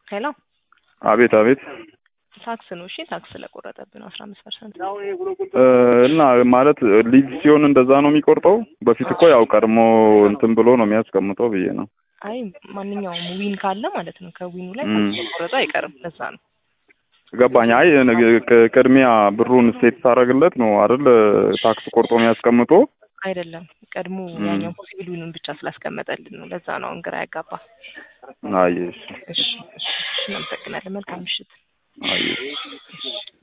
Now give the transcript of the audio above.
ሄሎ አቤት አቤት ታክስ ነው። እሺ ታክስ ስለቆረጠብን አስራ አምስት ፐርሰንት እ እና ማለት ሊዝ ሲሆን እንደዛ ነው የሚቆርጠው። በፊት እኮ ያው ቀድሞ እንትን ብሎ ነው የሚያስቀምጠው ብዬ ነው። አይ ማንኛውም ዊን ካለ ማለት ነው ከዊኑ ላይ እም። ታክስ መቆረጡ አይቀርም። ለዛ ነው ገባኝ። አይ ነገ- ቅ- ቅድሚያ ብሩን ሴት ሳረግለት ነው አይደል ታክስ ቆርጦ የሚያስቀምጦ። አይደለም ቀድሞ እም። ያኛው ፖሲብል ዊኑን ብቻ ስላስቀመጠልን ነው። ለዛ ነው አሁን ግራ ያጋባ። አይ እሺ፣ እሺ እሺ፣ እናመሰግናለን። መልካም ምሽት። አይ